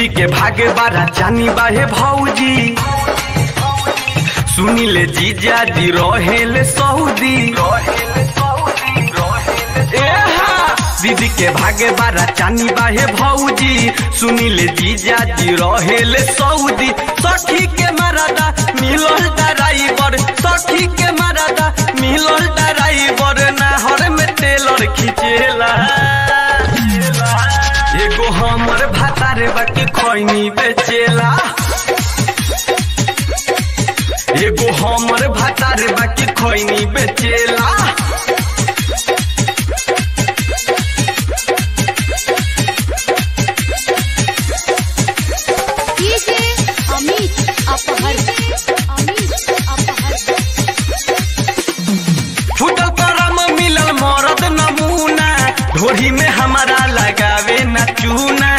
दीदी के भागे बारा जानी बाहे भौजी सुनिले जीजा जी रहेले सऊदी एहा दीदी के भागे बारा चानी बाहे भौजी सुनिले जीजा जी रहेले सऊदी सखी के मरादा मिलल ड्राइवर सखी के मरादा मिलल ड्राइवर नाहर में टेलर खिंचेला एगो हमर भातारे बाकी खैनी बेचेला एगो हमर भातारे बाकी खैनी बेचेला डीजे अमित अपहर अमित अपहर फुटल करम मिलल मरद नमूना ढोरी में हमारा लगावे न चूना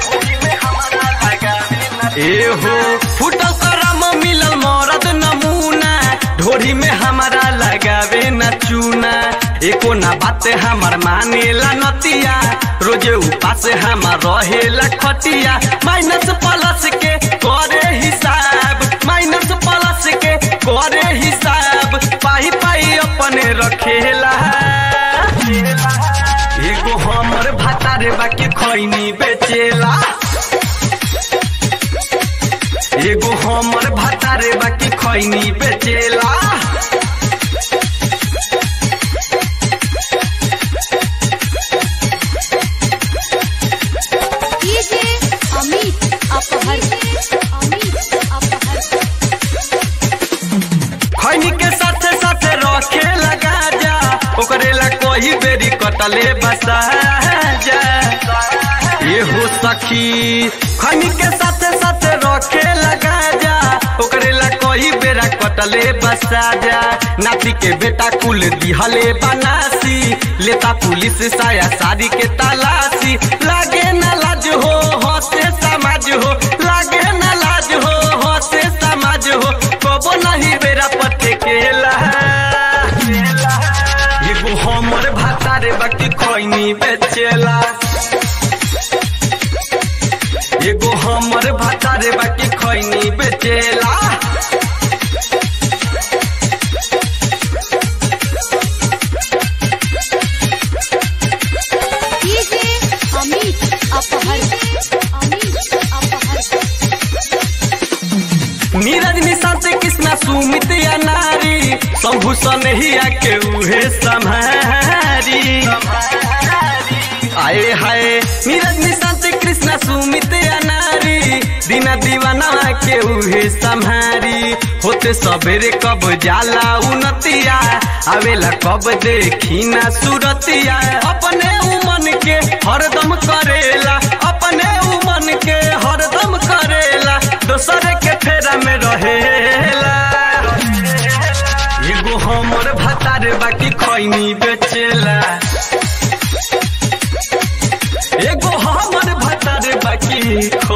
एहो फुटल करम मिलल मरद नमूना ढोरी में हमारा लगावे न चूना एको ना बात हमार मानेला नतिया रोजे उपास हमार रहेला खटिया माइनस प्लस के करे हिसाब माइनस प्लस के करे हिसाब पाई पाई अपने रखेला एगो हमर भातारे बाकी खैनी बेचेला एगो हमर भातारे बाकी खैनी बेचेला डीजे अमित अपहर अमित अपहर खैनी के साथे साथे रखे लगा जा ओकरे ला कोई बेरी कटले बसा जा ये हो सखी खैनी के साथे साथे रखे लगा जा ओकरे ला कोई बेरा कटले बसा जा नाती के बेटा कुल दिहले बनासी लेता पुलिस साया सारी के तलाशी लागे ना लाज हो हंसे समाज हो लागे ना लाज हो हंसे समाज हो कबो नहीं बेरा पटे केला एगो हमर भातारे बाकी खैनी बेचेला एगो हमर भातारे बाकी खैनी बेचेला डीजे अमित अपहर अमित अपहर नीरज निशांत कृष्णा सुमित या नारी शंभु सनहिया के उहे सम्हारी आए हाय नीरज निशांत कृष्णा सुमित या नारी दीना दीवाना के उहे सम्हारी होते सबेरे कब जाला उनतिया आवेला कब देखी ना सुरतिया अपने उमन के हरदम करेला अपने उमन के हरदम करेला दोसर के फेरा में रहेला एगो हमर भातार बाकी खैनी बेचेला एगो हमर भातार बाकी